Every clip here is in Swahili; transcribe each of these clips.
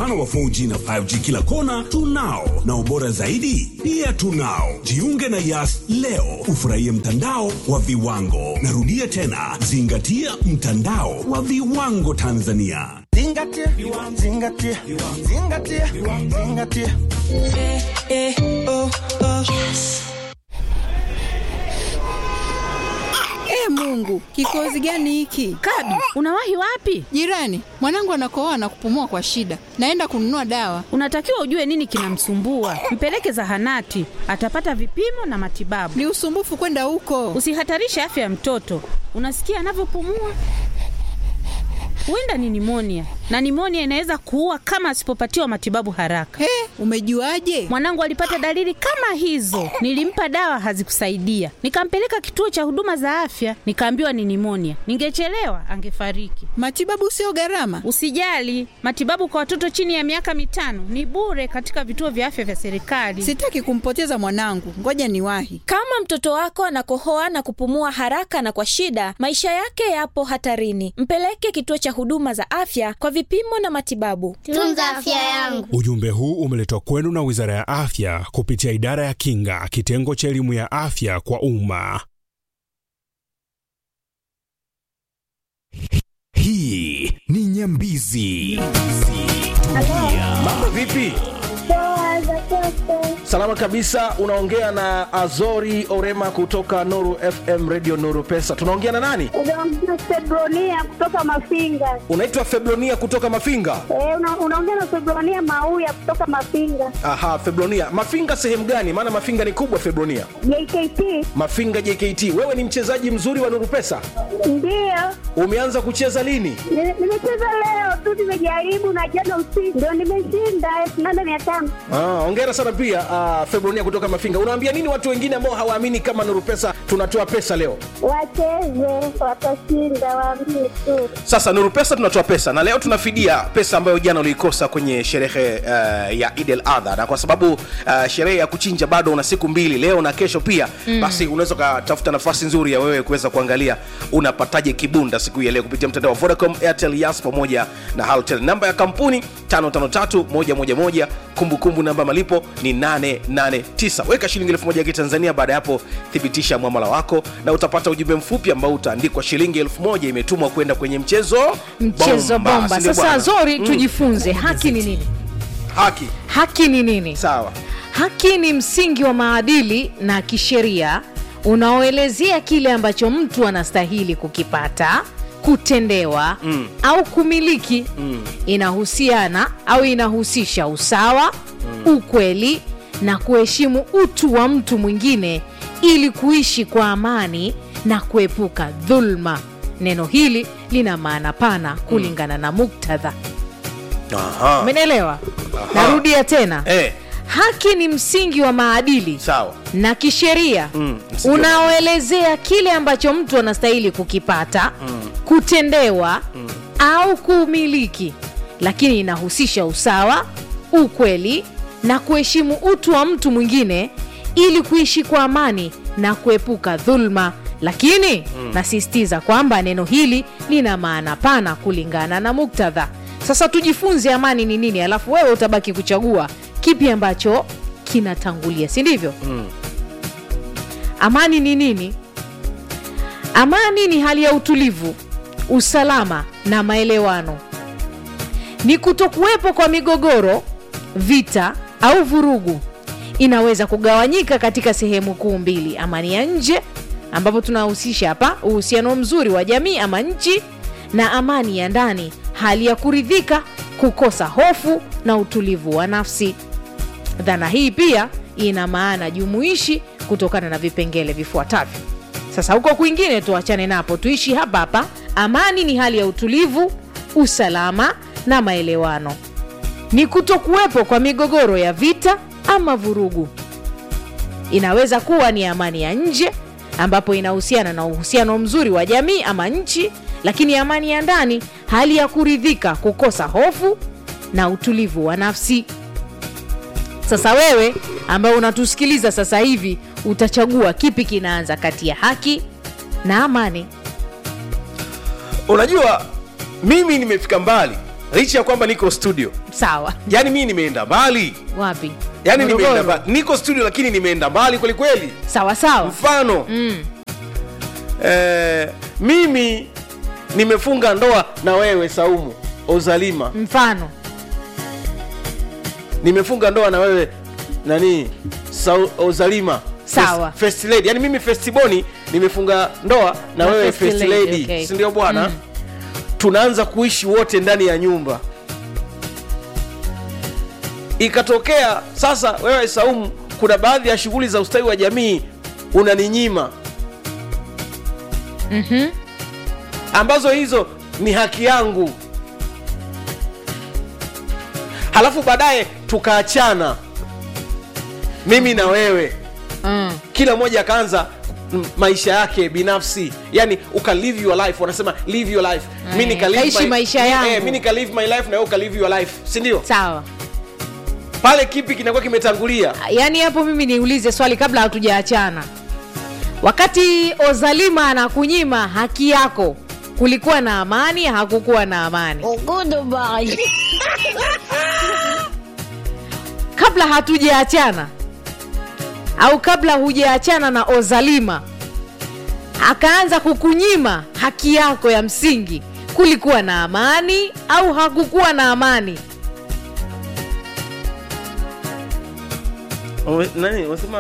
upana wa 4G na 5G kila kona tunao, na ubora zaidi pia tunao. Jiunge na Yas leo ufurahie mtandao wa viwango. Narudia tena, zingatia mtandao wa viwango Tanzania. Zingatia, zingatia, zingatia, zingatia. Eh, eh, oh, oh. E Mungu, kikozi gani hiki? Kadu, unawahi wapi? Jirani, mwanangu anakohoa na kupumua kwa shida, naenda kununua dawa. Unatakiwa ujue nini kinamsumbua, mpeleke zahanati, atapata vipimo na matibabu. Ni usumbufu kwenda huko. Usihatarishe afya ya mtoto. Unasikia anavyopumua? Huenda ni nimonia, na nimonia inaweza kuua kama asipopatiwa matibabu haraka. He, umejuaje? Mwanangu alipata dalili kama hizo, nilimpa dawa hazikusaidia, nikampeleka kituo cha huduma za afya, nikaambiwa ni nimonia. Ningechelewa angefariki. Matibabu sio gharama. Usijali, matibabu kwa watoto chini ya miaka mitano ni bure katika vituo vya afya vya serikali. Sitaki kumpoteza mwanangu, ngoja niwahi. Kama mtoto wako anakohoa na kupumua haraka na kwa shida, maisha yake yapo hatarini. Mpeleke kituo cha huduma za afya kwa vipimo na matibabu. Tunza afya yangu. Ujumbe huu umeletwa kwenu na Wizara ya Afya kupitia Idara ya Kinga, kitengo cha elimu ya afya kwa umma. Hii ni Nyambizi. Tulia. Mambo vipi? Salama kabisa, unaongea na Azori Orema kutoka Nuru FM Radio Nuru Pesa. Tunaongea na nani? Unaongea Febronia kutoka Mafinga. Unaitwa Febronia kutoka Mafinga? Eh, una, unaongea na Febronia Mauya kutoka Mafinga. Aha, Febronia. Mafinga sehemu gani? Maana Mafinga ni kubwa Febronia. JKT. Mafinga JKT. Wewe ni mchezaji mzuri wa Nuru Pesa? Ndio. Umeanza kucheza lini? Ni- Nimecheza leo tu, nimejaribu na jana usiku ndio nimeshinda elfu nane mia tano. Ah, hongera sana pia uh, Febronia kutoka Mafinga. Unawaambia nini watu wengine ambao hawaamini kama Nuru Pesa tunatoa pesa leo? Wacheze, watashinda, waamini tu. Sasa Nuru Pesa tunatoa pesa na leo tunafidia pesa ambayo jana uliikosa kwenye sherehe uh, ya Eid al Adha, na kwa sababu uh, sherehe ya kuchinja bado una siku mbili, leo na kesho pia mm. Basi unaweza ukatafuta nafasi nzuri ya wewe kuweza kuangalia unapataje kibunda siku hii ya leo kupitia mtandao wa Vodacom, Airtel, Yas pamoja na Halotel. Namba ya kampuni 553111 kumbukumbu namba malipo ni 889. Weka shilingi elfu moja ya Kitanzania. Baada ya hapo, thibitisha mwamala wako na utapata ujumbe mfupi ambao utaandikwa shilingi elfu moja imetumwa kwenda kwenye mchezo mchezo bomba. si ndio Sasa bwana? Zori, Mm. tujifunze haki ni nini? haki Haki ni nini? sawa Haki ni msingi wa maadili na kisheria unaoelezea kile ambacho mtu anastahili kukipata, kutendewa Mm. au kumiliki. Mm. Inahusiana au inahusisha usawa, ukweli na kuheshimu utu wa mtu mwingine ili kuishi kwa amani na kuepuka dhulma. Neno hili lina maana pana kulingana na muktadha. Aha. Umenielewa? Aha. Narudia tena. Eh, Haki ni msingi wa maadili sawa na kisheria Mm, msingi wa unaoelezea kile ambacho mtu anastahili kukipata, kutendewa au kumiliki, lakini inahusisha usawa, ukweli na kuheshimu utu wa mtu mwingine ili kuishi kwa amani na kuepuka dhulma. Lakini nasisitiza kwamba neno hili lina maana pana kulingana na muktadha. Sasa tujifunze amani ni nini, alafu wewe utabaki kuchagua kipi ambacho kinatangulia, si ndivyo? Amani ni nini? Amani ni hali ya utulivu, usalama na maelewano. Ni kutokuwepo kwa migogoro, vita au vurugu. Inaweza kugawanyika katika sehemu kuu mbili: amani ya nje, ambapo tunahusisha hapa uhusiano mzuri wa jamii ama nchi, na amani ya ndani, hali ya kuridhika, kukosa hofu na utulivu wa nafsi. Dhana hii pia ina maana jumuishi kutokana na vipengele vifuatavyo. Sasa huko kwingine tuachane napo, tuishi hapa hapa. Amani ni hali ya utulivu, usalama na maelewano. Ni kutokuwepo kwa migogoro ya vita ama vurugu. Inaweza kuwa ni amani ya nje ambapo inahusiana na uhusiano mzuri wa jamii ama nchi, lakini amani ya ndani, hali ya kuridhika, kukosa hofu na utulivu wa nafsi. Sasa wewe ambaye unatusikiliza sasa hivi utachagua kipi kinaanza kati ya haki na amani. unajua mimi nimefika mbali licha ya kwamba niko studio sawa yaani mii nimeenda mbali wapi yaani Morogoro. nimeenda mbali niko studio lakini nimeenda mbali kwelikweli sawa sawa mfano mm. eh, mimi nimefunga ndoa na wewe saumu ozalima mfano nimefunga ndoa na wewe nani Sau, ozalima Sawa. First- first lady yani mimi festiboni nimefunga ndoa na, Na wewe first first lady, lady, okay. si ndio bwana Mm. tunaanza kuishi wote ndani ya nyumba ikatokea sasa wewe saumu kuna baadhi ya shughuli za ustawi wa jamii unaninyima mm-hmm. ambazo hizo ni haki yangu halafu baadaye tukaachana mimi na wewe mm. kila mmoja akaanza mm, maisha yake binafsi yani uka live your life wanasema live your life mi Eh, nika live kaishi my- maisha mi- yangu. eh, mi nika live my life na wewe uka live your life si ndio sawa pale kipi kinakuwa kimetangulia yaani hapo mimi niulize swali kabla hatujaachana wakati ozalima anakunyima haki yako kulikuwa na amani hakukuwa na amani kabla hatujaachana au kabla hujaachana na ozalima akaanza kukunyima haki yako ya msingi kulikuwa na amani au hakukuwa na amani Ume- nani unasema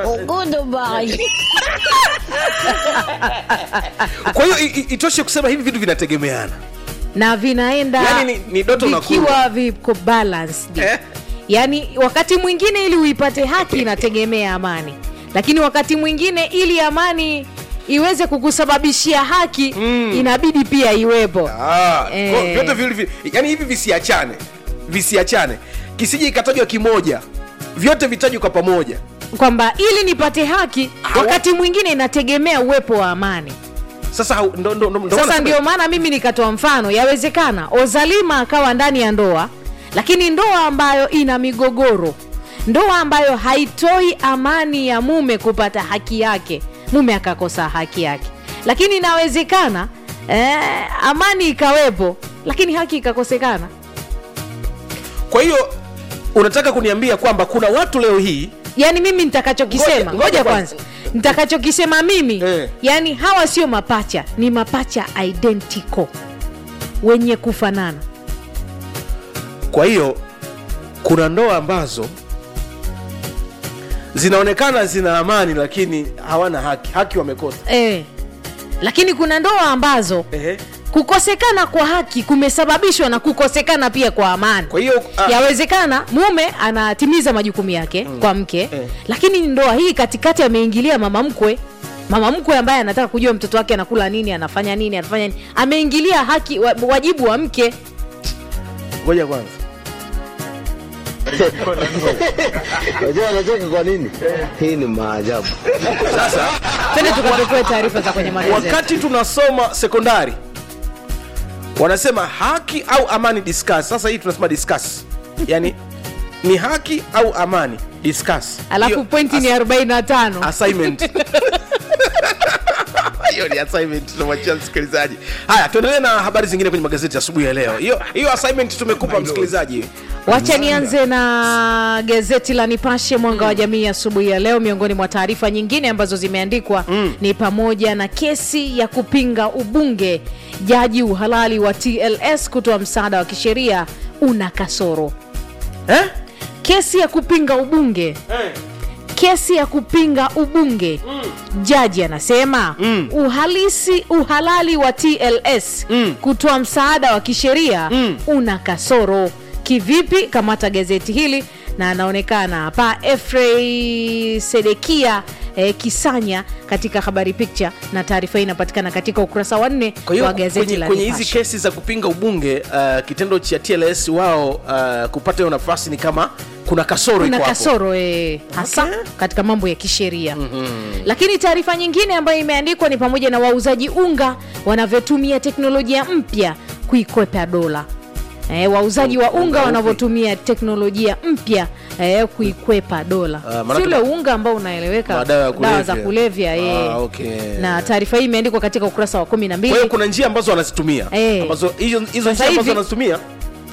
kwa hiyo i- i- itoshe kusema hivi vitu vinategemeana na vinaenda Yaani ni- ni doto na vikiwa kula. viko balanced Eh? yaani wakati mwingine ili uipate haki inategemea amani lakini wakati mwingine ili amani iweze kukusababishia haki mm. inabidi pia iwepo Ah, Eh. kwa- vyote viwili vi- yani hivi visiachane visiachane kisije ikatajwa kimoja vyote vitajwe kwa pamoja kwamba ili nipate haki wakati mwingine inategemea uwepo wa amani sasa hau- ndo, ndo, ndo, ndo sasa maana- ndio maana mimi nikatoa mfano yawezekana ozalima akawa ndani ya ndoa lakini ndoa ambayo ina migogoro ndoa ambayo haitoi amani ya mume kupata haki yake mume akakosa haki yake lakini inawezekana eh, amani ikawepo lakini haki ikakosekana kwa hiyo unataka kuniambia kwamba kuna watu leo hii yaani mimi nitakachokisema Ngoja- ngoja ngoja kwanza. kwanza nitakachokisema mimi Eh. yaani hawa sio mapacha ni mapacha identical wenye kufanana kwa hiyo kuna ndoa ambazo zinaonekana zina amani lakini hawana haki haki wamekosa eh. lakini kuna ndoa ambazo Ehe. kukosekana kwa haki kumesababishwa na kukosekana pia kwa amani kwa hiyo ah, yawezekana mume anatimiza majukumu yake mm. kwa mke Eh. lakini ndoa hii katikati ameingilia mama mkwe mama mkwe ambaye anataka kujua mtoto wake anakula nini anafanya nini anafanya nini ameingilia haki wa- wajibu wa mke ngoja kwanza Unajua anacheka kwa nini? Hii ni maajabu. sasa twende tukapekue taarifa za kwenye magazeti wakati tunasoma sekondari wanasema haki au amani discuss sasa hii tunasema discuss yani ni haki au amani discuss alafu Hiyo pointi ni as- 45 assignment hiyo ni assignment tunamwachia msikilizaji haya tuendelee na habari zingine kwenye magazeti asubuhi ya leo hiyo hiyo assignment tumekupa msikilizaji wacha nianze na gazeti la nipashe mwanga wa jamii asubuhi ya leo miongoni mwa taarifa nyingine ambazo zimeandikwa mm. ni pamoja na kesi ya kupinga ubunge jaji uhalali wa tls kutoa msaada wa kisheria una kasoro eh? kesi ya kupinga ubunge Eh. kesi ya kupinga ubunge mm. jaji anasema mm. uhalisi uhalali wa tls Mm. kutoa msaada wa kisheria Mm. una kasoro kivipi kamata gazeti hili na anaonekana hapa efrey sedekia eh, kisanya katika habari picture na taarifa hii inapatikana katika ukurasa wa nne kwa hiyo wa gazeti kwenye, la kwenye hizi Nipashe. kesi za kupinga ubunge uh, kitendo cha tls wao uh, kupata hiyo nafasi ni kama kuna kasoro kuna iko hapo. kasoro eh, hasa Okay. katika mambo ya kisheria mm-hmm. lakini taarifa nyingine ambayo imeandikwa ni pamoja na wauzaji unga wanavyotumia teknolojia mpya kuikwepa dola E, wauzaji wa unga upi? wanavyotumia teknolojia mpya e, kuikwepa dola Ah, si maanake ule ma- unga ambao unaeleweka Madawa ya dawa za kulevya. kulevya e. Ah, okay. na taarifa hii imeandikwa katika ukurasa wa kumi na kwa hiyo mbili kuna njia ambazo wanazitumia Eh. ambazo hizo hizo Sasa njia ambazo hivi- wanazitumia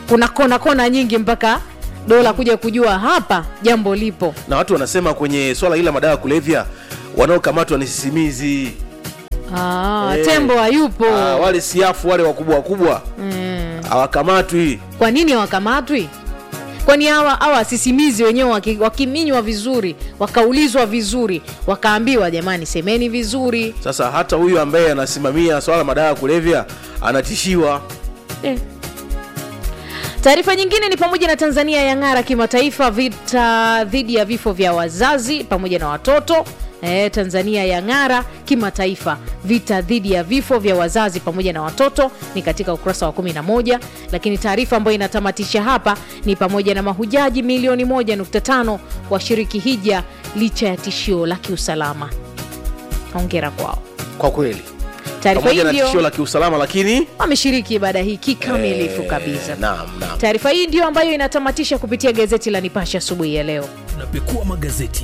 kuna kona kona nyingi mpaka dola kuja kujua hapa jambo lipo na watu wanasema kwenye swala hili la madawa ya kulevya wanaokamatwa ni sisimizi ah, Eh. tembo hayupo ah, wale siafu wale wakubwa wakubwa mm. hawakamatwi kwa nini hawakamatwi kwani hawa hawa sisimizi wenyewe waki- wakiminywa vizuri wakaulizwa vizuri wakaambiwa jamani semeni vizuri sasa hata huyu ambaye anasimamia swala la madawa ya kulevya anatishiwa eh. taarifa nyingine ni pamoja na tanzania yang'ara kimataifa vita dhidi ya vifo vya wazazi pamoja na watoto E, tanzania yang'ara kimataifa vita dhidi ya vifo vya wazazi pamoja na watoto ni katika ukurasa wa 11 lakini taarifa ambayo inatamatisha hapa ni pamoja na mahujaji milioni 1.5 washiriki hija licha ya tishio la kiusalama hongera kwao kwa kweli taarifa pamoja hii na tishio ndio la kiusalama lakini wameshiriki ibada hii kikamilifu kabisa naam naam taarifa hii ndio ambayo inatamatisha kupitia gazeti la nipashe asubuhi ya leo tunapekua magazeti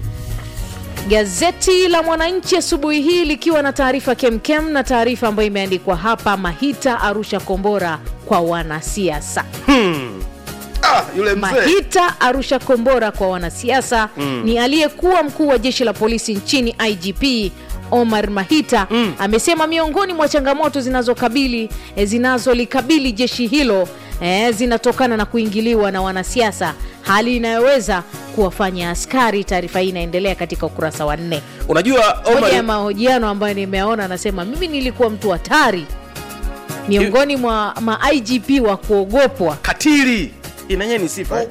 gazeti la mwananchi asubuhi hii likiwa na taarifa kemkem na taarifa ambayo imeandikwa hapa mahita arusha kombora kwa wanasiasa ah, yule mzee mahita arusha kombora kwa wanasiasa Mm. ni aliyekuwa mkuu wa jeshi la polisi nchini igp omar mahita mm. amesema miongoni mwa changamoto zinazokabili eh, zinazolikabili jeshi hilo eh, zinatokana na kuingiliwa na wanasiasa hali inayoweza kuwafanya askari taarifa hii inaendelea katika ukurasa wa nne unajua moja ya Omar, mahojiano ambayo nimeona anasema mimi nilikuwa mtu hatari miongoni mwa ma igp wa kuogopwa katili inanye ni sifa eh?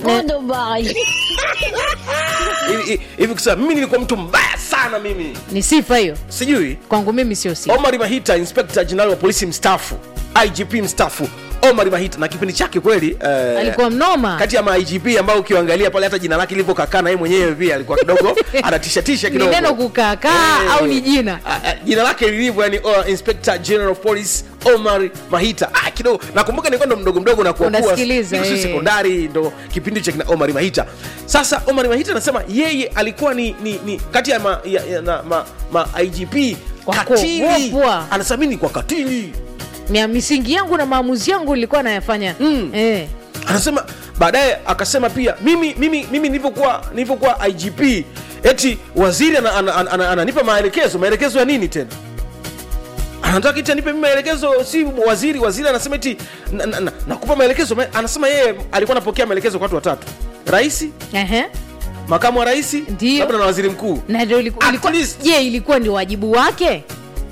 Hivi- hivi- hivi kusema mimi nilikuwa mtu mbaya sana mimi ni sifa hiyo sijui kwangu mimi sio sifa omar mahita inspector general wa polisi mstaafu igp mstaafu omar mahita na kipindi chake kweli eh, alikuwa mnoma kati ya ma igp ambao ukiangalia pale hata jina lake lilivyokakaa na yeye mwenyewe pia alikuwa kidogo anatishatisha ni kidogo neno kukaakaa Eh. au ni jina Ah, ah, jina lake lilivyo yani uh, inspector general of police omar mahita ah, kidogo nakumbuka nilikuwa ndo mdogo mdogo na kuwa Unasikiliza, kuwa- si eh. sekondari ndo kipindi cha kina omar mahita sasa omar mahita anasema yeye alikuwa ni, ni, ni kati ya ma, ya, ya, na, ma, ma igp Wa katili kuogopwa. anasema mimi ni kwa katili Mia- misingi yangu na maamuzi yangu nilikuwa nayafanya Mm. eh. anasema baadaye akasema pia mimi mimi mimi nilivyokuwa nilivyokuwa igp eti waziri ananipa ana, ana, ana, ananipa maelekezo maelekezo ya nini tena anataka iti anipe mimi maelekezo si waziri waziri anasema eti na- na- na- nakupa maelekezo Ma- anasema yeye alikuwa anapokea maelekezo kwa watu watatu rais Ehe. makamu wa rais Ndio. labda na waziri mkuu na ndio iliku- At ilikuwa- least. je ilikuwa ndio wajibu wake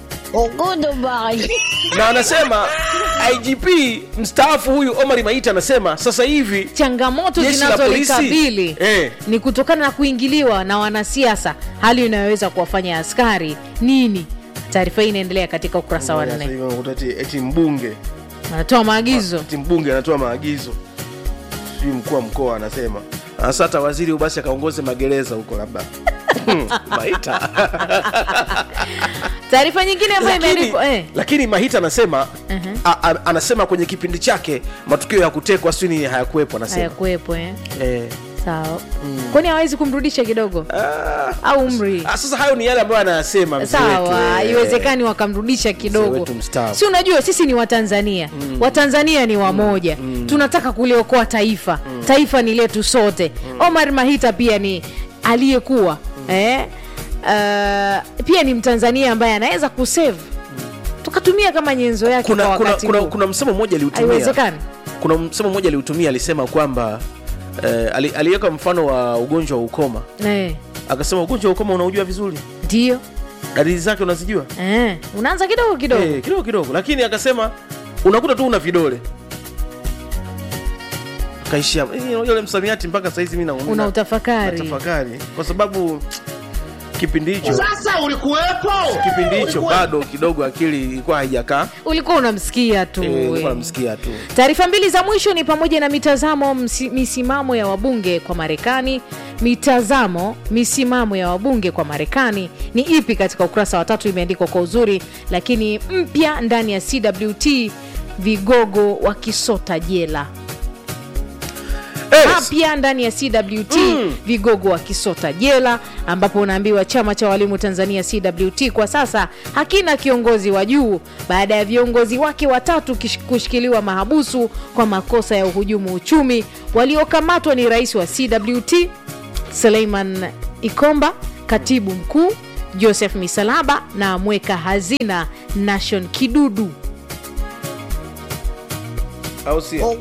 na anasema igp mstaafu huyu omar maita anasema sasa hivi changamoto Jeshi la polisi, zinazolikabili eh. ni kutokana na kuingiliwa na wanasiasa hali inayoweza kuwafanya askari nini taarifa hii inaendelea katika ukurasa wa Sasa nne hivi unakuta eti- eti mbunge anatoa maagizo eti mbunge anatoa maagizo sijui mkuu wa mkoa anasema sasa hata waziri basi akaongoze magereza huko labda maita taarifa nyingine ambayo lakini, imeandikwa eh. lakini mahita anasema Mhm. a, a, anasema kwenye kipindi chake matukio ya kutekwa sini hayakuwepo anasema hayakuwepo eh. eh. sawa kwani hawezi kumrudisha kidogo au umri Ah, sasa hayo ni yale ambayo anayasema mzee wetu, sawa eh. haiwezekani wakamrudisha Mzee kidogo wetu mstaafu. si unajua sisi ni watanzania mm. watanzania ni wamoja mm. tunataka kuliokoa taifa mm. taifa ni letu sote mm. omar mahita pia ni aliyekuwa mm. eh, uh, pia ni mtanzania ambaye anaweza kusave tukatumia kama nyenzo yake kuna, kwa kuna, wakati kuna, huu. kuna msemo mmoja aliutumia haiwezekani kuna msemo mmoja aliutumia alisema kwamba eh, ali- aliweka mfano wa ugonjwa wa ukoma eh, akasema ugonjwa wa ukoma unaujua vizuri ndio dalili zake unazijua eh, unaanza kidogo kidogo Eh, kidogo kidogo lakini akasema unakuta tu una vidole kaishia eh, yule msamiati mpaka saizi mi naumia. una utafakari natafakari kwa sababu kipindi hicho Sasa ulikuwepo? kipindi hicho bado kidogo akili ilikuwa haijakaa ulikuwa unamsikia tu Eh, nilikuwa eh. namsikia tu taarifa mbili za mwisho ni pamoja na mitazamo msi, misimamo ya wabunge kwa marekani mitazamo misimamo ya wabunge kwa marekani ni ipi katika ukurasa wa tatu imeandikwa kwa uzuri lakini mpya ndani ya cwt vigogo wakisota jela Eh, mapya ndani ya cwt mm. vigogo wa kisota jela ambapo unaambiwa chama cha walimu tanzania cwt kwa sasa hakina kiongozi wa juu baada ya viongozi wake watatu kish- kushikiliwa mahabusu kwa makosa ya uhujumu uchumi waliokamatwa ni rais wa cwt suleiman ikomba katibu mkuu joseph misalaba na mweka hazina nation kidudu au sio?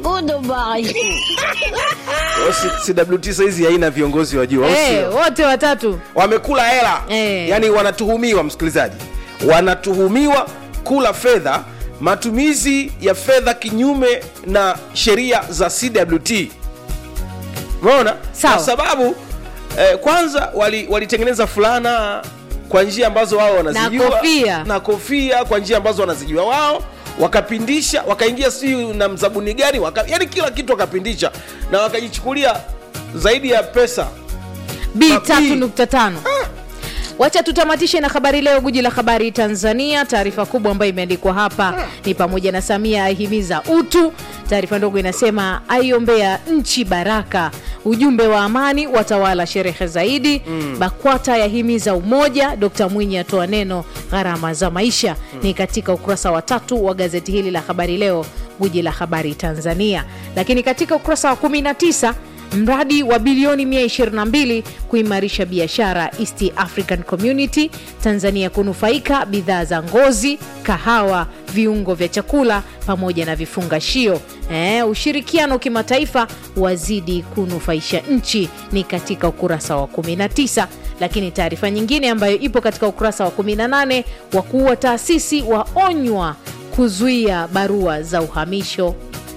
Kwa si- CWT saizi haina viongozi wa juu au Eh, sio? wote watatu wamekula hela Eh. yaani wanatuhumiwa msikilizaji wanatuhumiwa kula fedha matumizi ya fedha kinyume na sheria za cwt umeona Sawa. kwa sababu eh, kwanza wali- walitengeneza fulana kwa njia ambazo wao wanazijua kofia. na kofia kwa njia ambazo wanazijua wao wakapindisha wakaingia siu na mzabuni gani waka, yani kila kitu wakapindisha na wakajichukulia zaidi ya pesa b 3.5 wacha tutamatishe na habari leo guji la habari tanzania taarifa kubwa ambayo imeandikwa hapa ni pamoja na samia ahimiza utu taarifa ndogo inasema aiombea nchi baraka ujumbe wa amani watawala sherehe zaidi mm. bakwata yahimiza umoja dkt mwinyi atoa neno gharama za maisha mm. ni katika ukurasa wa tatu wa gazeti hili la habari leo guji la habari tanzania lakini katika ukurasa wa 19 mradi wa bilioni 122 kuimarisha biashara east african community tanzania kunufaika bidhaa za ngozi kahawa viungo vya chakula pamoja na vifungashio e, ushirikiano kimataifa wazidi kunufaisha nchi ni katika ukurasa wa 19 lakini taarifa nyingine ambayo ipo katika ukurasa wa 18 wakuu wa taasisi waonywa kuzuia barua za uhamisho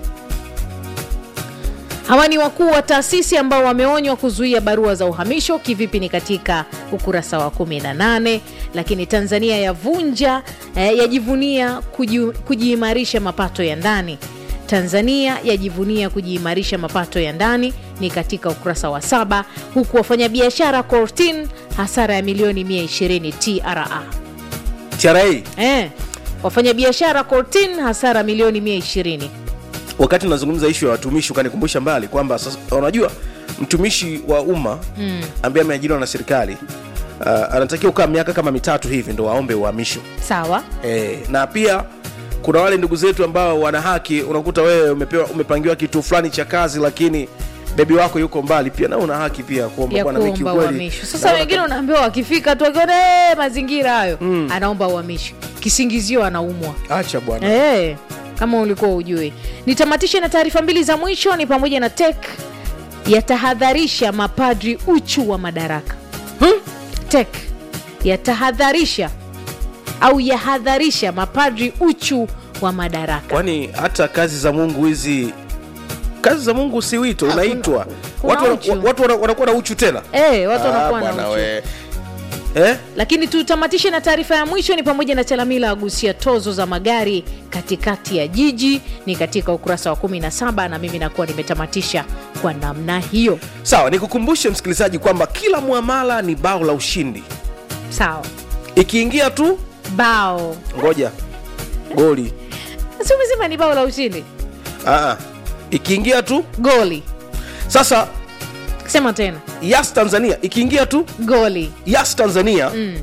hawa ni wakuu wa taasisi ambao wameonywa kuzuia barua za uhamisho kivipi ni katika ukurasa wa 18 lakini tanzania yavunja eh, yajivunia kuji- kujiimarisha mapato ya ndani tanzania yajivunia kujiimarisha mapato ya ndani ni katika ukurasa wa saba huku wafanyabiashara cortin hasara ya milioni 120 tra tra eh, wafanyabiashara cortin hasara milioni 120 wakati unazungumza ishu ya watumishi ukanikumbusha mbali kwamba sasa unajua mtumishi wa umma mm. ambaye ameajiriwa na serikali uh, anatakiwa kukaa miaka kama mitatu hivi ndo waombe uhamisho sawa e, na pia kuna wale ndugu zetu ambao wana haki unakuta wewe umepewa umepangiwa kitu fulani cha kazi lakini bebi wako yuko mbali pia na una haki pia kuomba ya bwana mimi kuomba kiukweli uhamisho sasa naona wengine unaambiwa wakifika tu akiona "Eh, mazingira hayo mm. anaomba uhamisho kisingizio anaumwa kama- acha bwana hey, kama ulikuwa ujui nitamatishe na taarifa mbili za mwisho ni pamoja na tek yatahadharisha mapadri uchu wa madaraka hmm? tek yatahadharisha au yahadharisha mapadri uchu wa madaraka kwani hata kazi za mungu hizi kazi za mungu si wito unaitwa kuna watu, uchu. wana- watu wana- wanakuwa na uchu tena hey, watu Ah, wanakuwa na bwana uchu we. eh? lakini tutamatishe na taarifa ya mwisho ni pamoja na chalamila agusia tozo za magari katikati ya jiji ni katika ukurasa wa 17 na mimi nakuwa nimetamatisha kwa namna hiyo sawa nikukumbushe msikilizaji kwamba kila mwamala ni bao la ushindi sawa ikiingia tu bao ngoja goli si umesema ni bao la ushindi Aa, ikiingia tu goli sasa sema tena yas tanzania ikiingia tu goli yas tanzania mm.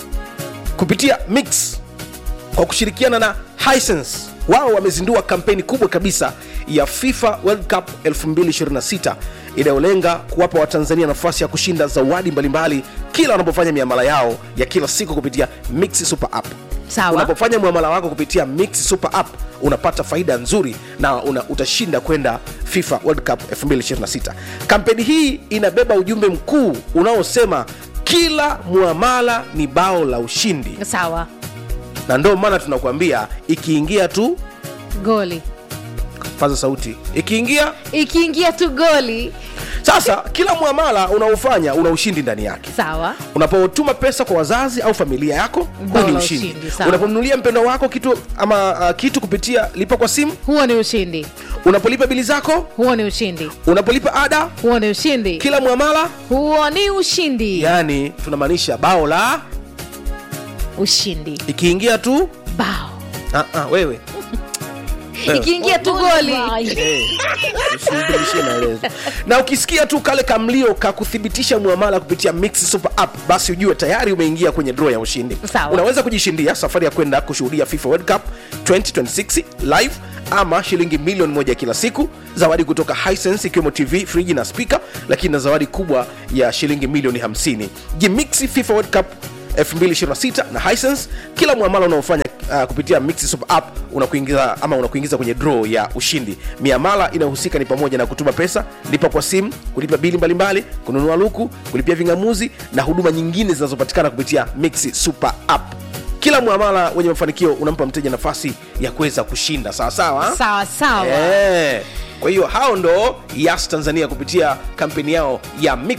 kupitia mix kwa kushirikiana na Hisense wao wamezindua kampeni kubwa kabisa ya FIFA World Cup 2026 inayolenga kuwapa Watanzania nafasi ya kushinda zawadi mbalimbali kila wanapofanya miamala yao ya kila siku kupitia Mix Super App. Sawa. Unapofanya muamala wako kupitia Mix Super App unapata faida nzuri na una, utashinda kwenda FIFA World Cup 2026. Kampeni hii inabeba ujumbe mkuu unaosema kila muamala ni bao la ushindi sawa na ndio maana tunakuambia ikiingia tu goli paza sauti ikiingia ikiingia tu goli sasa kila mwamala unaofanya una ushindi ndani yake sawa unapotuma pesa kwa wazazi au familia yako huo Bao ni la ushindi ushindi, sawa. unapomnunulia mpendo wako kitu ama uh, kitu kupitia lipa kwa simu huo ni ushindi unapolipa bili zako huo ni ushindi unapolipa ada huo ni ushindi kila mwamala huo ni ushindi yani tunamaanisha bao la ushindi ikiingia tu bao ah, ah, wewe ikiingia tu goli Eh, usinibishie maelezo. na ukisikia tu kale kamlio ka kuthibitisha muamala kupitia Mix Super App basi ujue tayari umeingia kwenye draw ya ushindi Sawa. unaweza kujishindia safari ya kwenda kushuhudia FIFA World Cup 2026 live ama shilingi milioni moja kila siku zawadi kutoka Hisense ikiwemo TV friji na speaker lakini na zawadi kubwa ya shilingi milioni 50 jimixi FIFA World Cup 2026 na Hisense kila muamala unaofanya uh, kupitia Mix Super App unakuingiza ama unakuingiza kwenye draw ya ushindi. Miamala inayohusika ni pamoja na kutuma pesa, lipa kwa simu, kulipa bili mbalimbali, kununua luku, kulipia vingamuzi na huduma nyingine zinazopatikana kupitia Mix Super App. Kila muamala wenye mafanikio unampa mteja nafasi ya kuweza kushinda sawa sawa. sawa sawa Eh, kwa hiyo hao ndo Yas Tanzania kupitia kampeni yao ya Mix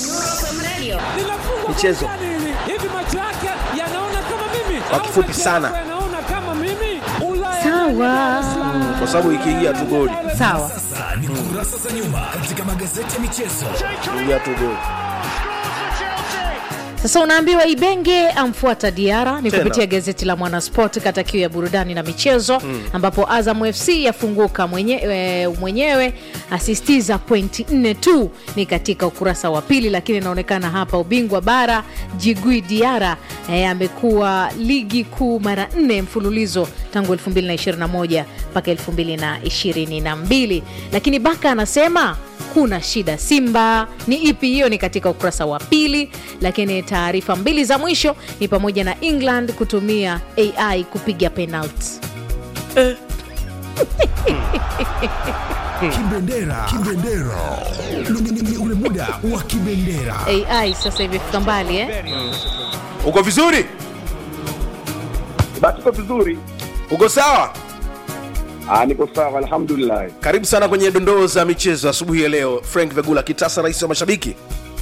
michezo hivi macho yake yanaona kama mimi Kwa kifupi sana. yanaona kama mimi Ulaya sawa kwa sababu ikiingia tu goli sawa Sasa ni kurasa za nyuma katika magazeti ya michezo. ikiingia tu goli sasa unaambiwa ibenge amfuata diara ni Tena. kupitia gazeti la mwanasport kata kiu ya burudani na michezo mm. ambapo azam fc yafunguka mwenye, e, mwenyewe asistiza pointi nne tu ni katika ukurasa wa pili lakini inaonekana hapa ubingwa bara jigui diara e, amekuwa ligi kuu mara nne mfululizo tangu 221 mpaka 222 lakini baka anasema kuna shida simba ni ipi hiyo ni katika ukurasa wa pili lakini taarifa mbili za mwisho ni pamoja na england kutumia ai kupiga penalti Kibendera. Kibendera. Ni- ni- ni- ni ule muda wa kibendera. ai sasa imefika mbali eh? uko vizuri Basi uko vizuri? uko sawa Ah, niko sawa alhamdulillah. karibu sana kwenye dondoo za michezo asubuhi ya leo frank vegula kitasa rais wa mashabiki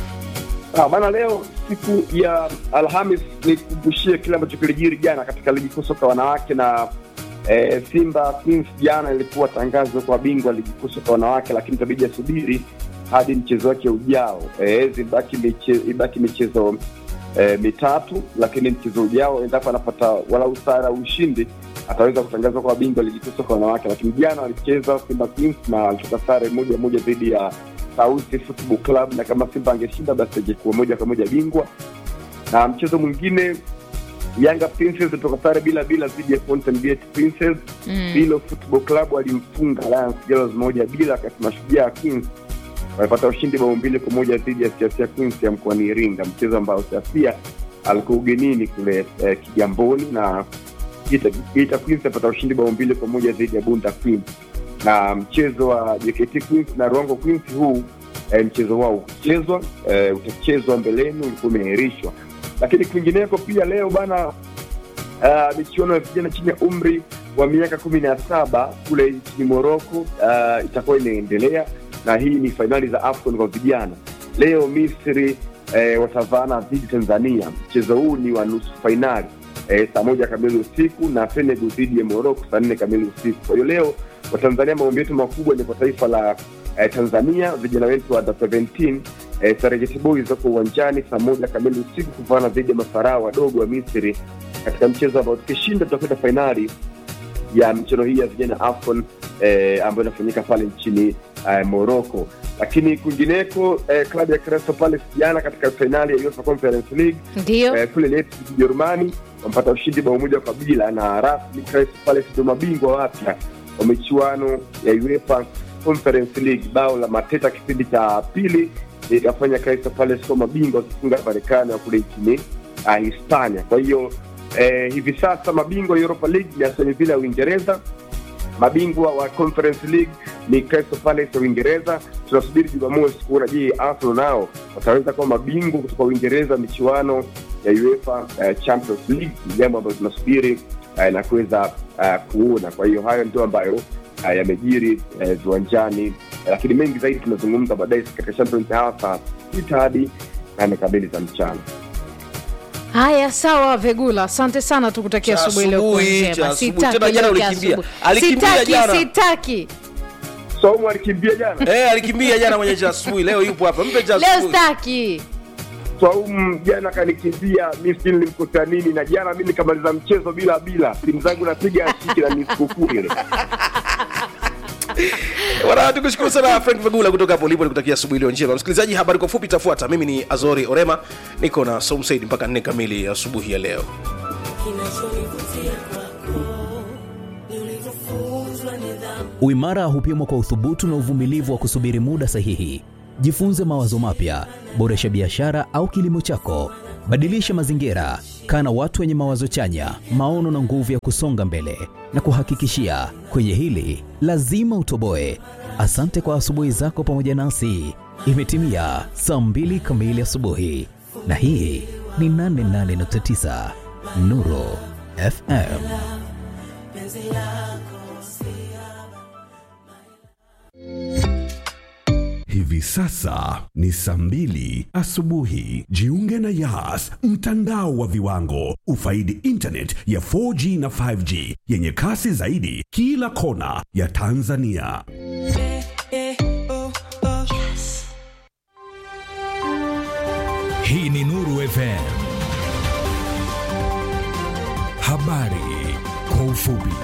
Ah, bana leo siku ya Alhamis nikumbushie kile ambacho kilijiri jana katika ligi kuu soka wanawake na eh, Simba Queens jana ilikuwa tangazo kwa bingwa ligi kuu soka wanawake, lakini itabidi asubiri hadi mchezo wake ujao. Eh, zibaki miche, ibaki michezo eh, mitatu, lakini mchezo ujao endapo anapata walau sare au ushindi ataweza kutangazwa kwa bingwa ligi kuu soka wanawake. Lakini jana walicheza Simba Queens na walitoka sare moja moja dhidi ya Sauti Football Club, na kama Simba angeshinda basi angekuwa moja kwa moja bingwa. Na mchezo mwingine Yanga Princess kutoka sare bila bila dhidi ya Fountain Gate Princess. Mm. Bilo Football Club walimfunga Lions Girls moja bila, wakati Mashujaa Queens walipata ushindi bao mbili kwa moja dhidi ya Siasia Queens ya mkoani Iringa, mchezo ambao Siasia alikuwa ugenini kule eh, Kigamboni na Geita Geita Queens apata ushindi bao mbili kwa moja dhidi ya Bunda Queens, na mchezo wa JKT Queens na Ruango Queens huu eh, mchezo wao ukichezwa eh, utachezwa mbeleni, ulikuwa umeahirishwa. Lakini kwingineko pia leo bana uh, michuano ya vijana chini ya umri wa miaka kumi na saba kule nchini Moroko uh, itakuwa inaendelea na hii ni fainali za AFCON kwa vijana. Leo Misri eh, watavaana dhidi Tanzania. Mchezo huu ni wa nusu fainali eh, saa moja kamili usiku na Senegal dhidi ya Moroko saa nne kamili usiku. Kwa hiyo leo Watanzania, maombi yetu makubwa ni kwa taifa la eh, Tanzania, vijana wetu wa under 17 eh, Serengeti Boys wako uwanjani saa moja kamili usiku kuvaana dhidi ya mafarao wadogo wa Misri katika mchezo ambao tukishinda tutakwenda fainali ya michezo hii ya vijana AFCON eh, ambayo inafanyika pale nchini eh, Morocco. Lakini kwingineko eh, klabu ya Crystal Palace jana katika fainali ya UEFA Conference League ndio eh, kule Leipzig Ujerumani wamepata ushindi bao moja kwa bila, na rasmi Crystal Palace ndio mabingwa wapya wa michuano ya UEFA Conference League. Bao la Mateta kipindi cha pili ikafanya Crystal Palace kuwa mabingwa wakifunga Marekani wa kule nchini uh, Hispania. Kwa hiyo eh, hivi sasa mabingwa Europa League ni Aston Villa ya Uingereza, mabingwa wa Conference League ni Crystal Palace ya Uingereza. Tunasubiri Jumamosi kuona je, Arsenal nao wataweza kuwa mabingwa kutoka Uingereza michuano ya UEFA uh, Champions League. Ni jambo ambalo tunasubiri uh, na kuweza uh, kuona. Kwa hiyo hayo ndio ambayo uh, yamejiri uh, viwanjani, uh, lakini mengi zaidi tunazungumza baadaye katika Champions Hour saa sita hadi nane kamili za mchana. haya sawa vegula asante sana tukutakia Cha asubuhi iliyokuwa asubuhi, njema cha asubuhi. Sitaki Tena jana leo ya ulikimbia. asubuhi. Alikimbia sitaki jana. sitaki Somo alikimbia jana eh, alikimbia jana mwenye cha asubuhi leo yupo hapa mpe cha leo asubuhi sitaki Swaumu jana kanikimbia, mi sijui nilimkosa nini, na jana mi nikamaliza mchezo bila bila, simu zangu napiga ashiki na ni sikukuu ile. Bwana, tukushukuru sana Frank Vagula kutoka hapo ulipo, nikutakia asubuhi iliyo njema. Msikilizaji, habari kwa fupi itafuata. Mimi ni Azori Orema, niko na Som Said mpaka nne kamili asubuhi ya leo. Uimara hupimwa kwa uthubutu na uvumilivu wa kusubiri muda sahihi. Jifunze mawazo mapya, boresha biashara au kilimo chako, badilisha mazingira, kaa na watu wenye mawazo chanya, maono na nguvu ya kusonga mbele. Na kuhakikishia kwenye hili lazima utoboe. Asante kwa asubuhi zako pamoja nasi. Imetimia saa mbili kamili asubuhi, na hii ni 88.9 Nuru FM. Hivi sasa ni saa mbili asubuhi. Jiunge na Yas, mtandao wa viwango. Ufaidi internet ya 4G na 5G yenye kasi zaidi kila kona ya Tanzania. Hii ni Nuru FM. Habari kwa ufupi.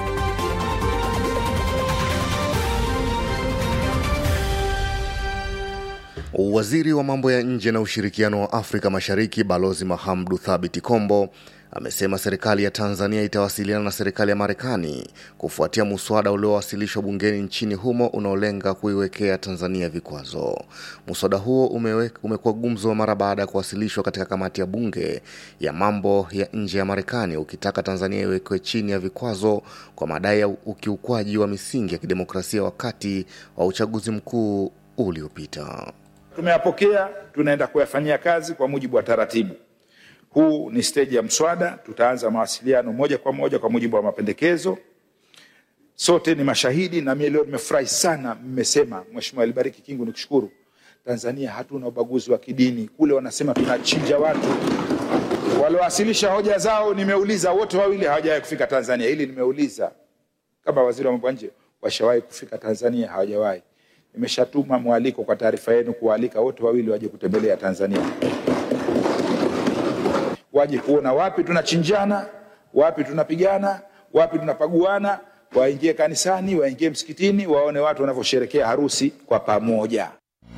Waziri wa mambo ya nje na ushirikiano wa Afrika Mashariki Balozi Mahamdu Thabiti Kombo amesema serikali ya Tanzania itawasiliana na serikali ya Marekani kufuatia muswada uliowasilishwa bungeni nchini humo unaolenga kuiwekea Tanzania vikwazo. Muswada huo umewe, umekuwa gumzo mara baada ya kuwasilishwa katika kamati ya bunge ya mambo ya nje ya Marekani ukitaka Tanzania iwekwe chini ya vikwazo kwa madai ya ukiukwaji wa misingi ya kidemokrasia wakati wa uchaguzi mkuu uliopita. Tumeyapokea, tunaenda kuyafanyia kazi kwa mujibu wa taratibu. Huu ni steji ya mswada, tutaanza mawasiliano moja kwa moja kwa mujibu wa mapendekezo. Sote ni mashahidi, na mimi leo nimefurahi sana, mmesema Mheshimiwa Alibariki Kingu, nikushukuru. Tanzania hatuna ubaguzi wa kidini, kule wanasema tunachinja watu. Waliowasilisha hoja zao, nimeuliza wote wawili hawajawahi kufika Tanzania. Hili nimeuliza kama waziri wa mambo ya nje, washawahi kufika Tanzania? Hawajawahi. Nimeshatuma mwaliko kwa taarifa yenu kuwaalika wote wawili waje kutembelea Tanzania, waje kuona wapi tunachinjana, wapi tunapigana, wapi tunapaguana, waingie kanisani, waingie msikitini, waone watu wanavyosherekea harusi kwa pamoja.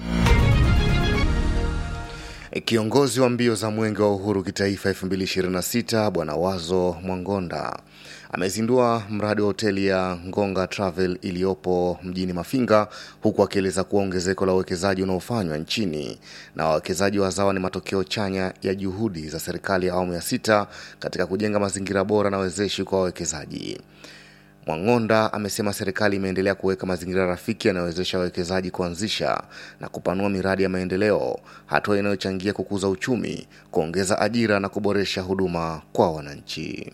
Kiongozi wa mbio za mwenge wa uhuru kitaifa 2026 Bwana Wazo Mwangonda amezindua mradi wa hoteli ya Ngonga Travel iliyopo mjini Mafinga, huku akieleza kuwa ongezeko la uwekezaji unaofanywa nchini na wawekezaji wazawa ni matokeo chanya ya juhudi za serikali ya awamu ya sita katika kujenga mazingira bora na wezeshi kwa wawekezaji. Mwang'onda amesema serikali imeendelea kuweka mazingira rafiki yanayowezesha wawekezaji kuanzisha na kupanua miradi ya maendeleo, hatua inayochangia kukuza uchumi, kuongeza ajira na kuboresha huduma kwa wananchi.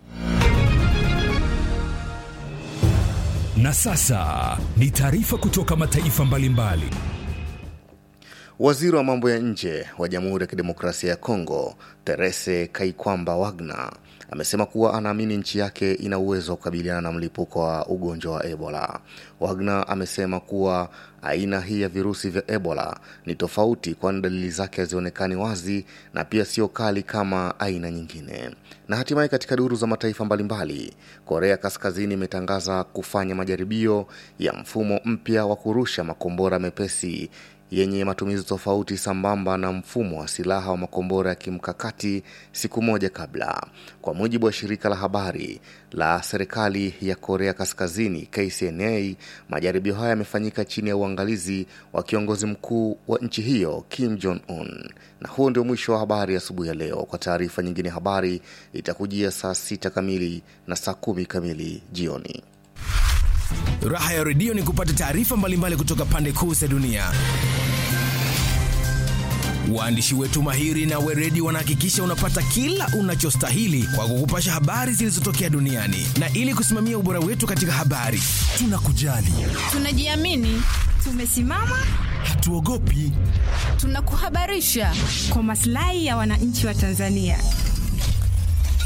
Na sasa ni taarifa kutoka mataifa mbalimbali. Waziri wa mambo ya nje wa Jamhuri ya Kidemokrasia ya Kongo, Therese Kaikwamba Wagner, amesema kuwa anaamini nchi yake ina uwezo wa kukabiliana na mlipuko wa ugonjwa wa Ebola. Wagner amesema kuwa aina hii ya virusi vya Ebola ni tofauti, kwani dalili zake hazionekani wazi na pia sio kali kama aina nyingine. Na hatimaye katika duru za mataifa mbalimbali, Korea Kaskazini imetangaza kufanya majaribio ya mfumo mpya wa kurusha makombora mepesi yenye matumizi tofauti sambamba na mfumo wa silaha wa makombora ya kimkakati siku moja kabla. Kwa mujibu wa shirika la habari la serikali ya Korea Kaskazini KCNA, majaribio haya yamefanyika chini ya uangalizi wa kiongozi mkuu wa nchi hiyo Kim Jong Un. Na huo ndio mwisho wa habari asubuhi ya, ya leo. Kwa taarifa nyingine, habari itakujia saa sita kamili na saa kumi kamili jioni. Raha ya redio ni kupata taarifa mbalimbali kutoka pande kuu za dunia. Waandishi wetu mahiri na weredi wanahakikisha unapata kila unachostahili kwa kukupasha habari zilizotokea duniani, na ili kusimamia ubora wetu katika habari, tunakujali, tunajiamini, tumesimama, hatuogopi, tunakuhabarisha kwa maslahi ya wananchi wa Tanzania.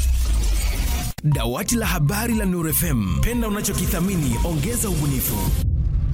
Dawati la habari la Nuru FM, penda unachokithamini, ongeza ubunifu.